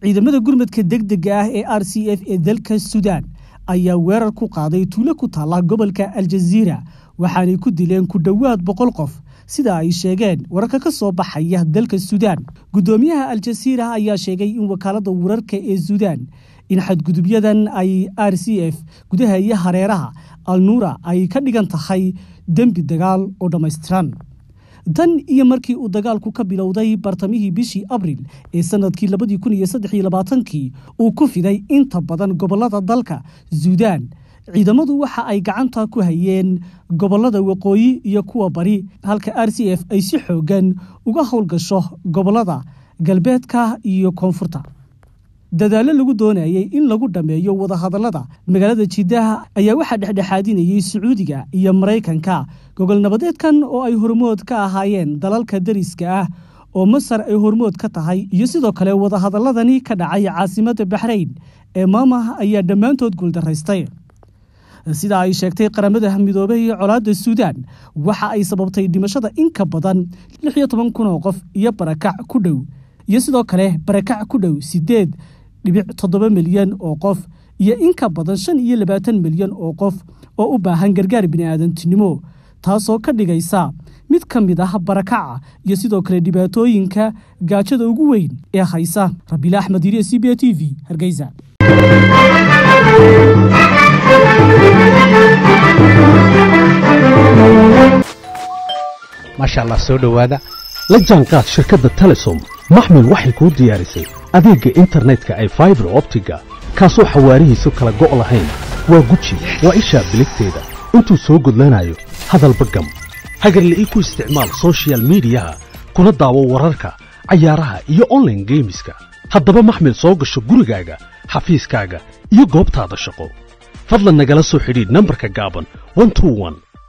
ciidamada gurmadka degdega ah ee r c f ee dalka suudaan ayaa weerar ku qaaday tuulo ku taalla gobolka aljaziira waxaanay ku dileen ku dhowaad boqol qof sida ay sheegeen wararka ka soo baxaya dalka suudaan guddoomiyaha aljasiira ayaa sheegay in wakaaladda wararka ee suudaan in xadgudubyadan ay r c f gudaha iyo hareeraha alnuura ay ka dhigan tahay dembi dagaal oo dhammaystiran tan iyo markii uu dagaalku ka bilowday bartamihii bishii abril ee sanadkii labadii kun iyo saddex iyo labaatankii uu ku fiday inta badan gobolada dalka suudaan ciidamadu waxa ay gacanta ku hayeen gobolada waqooyi iyo kuwa bari halka r c f ay si xoogan uga howlgasho gobolada galbeedka iyo koonfurta dadaallo lagu doonayay in lagu dhammeeyo wadahadallada magaalada jiddaha ayaa waxaa dhexdhexaadinayay sacuudiga iyo maraykanka gogol nabadeedkan oo ay hormood ka ahaayeen dalalka dariska ah oo masar ay hormood ka tahay iyo sidoo kale wadahadalladani ka dhacay caasimadda baxrayn ee maamah ayaa dhammaantood guuldaraystay sida ay sheegtay qaramada midoobey iyo colaadda suudaan waxa ay sababtay dhimashada in ka badan lix iyo toban kun oo qof iyo barakac ku dhow iyo sidoo kale barakac ku dhow sideed dhibic toddoba milyan oo qof iyo in ka badan shan iyo labaatan milyan oo qof oo u baahan gargaar bini'aadantinimo taasoo ka dhigaysa mid ka mid ah barakaca iyo sidoo kale dhibaatooyinka gaajada ugu weyn ee haysa rabiila axmed iriya c b a t v hargeysa maasha allah soo dhowaada la jaanqaad shirkadda telesom maxmil waxay kuu diyaarisay adeegga internetka ay faibar optiga kaasoo xawaarihiisu kala go' lahayn waa guji waa ishaa biligteeda intuu soo gudlanayo hadalba gam hagarle ii ku isticmaal sochial midiyaha kuna daawo wararka cayaaraha iyo onlaine geemiska haddaba maxmil soo gasho gurigaaga xafiiskaaga iyo goobtaada shaqo fadlan nagala soo xidhiidh nambarka gaaban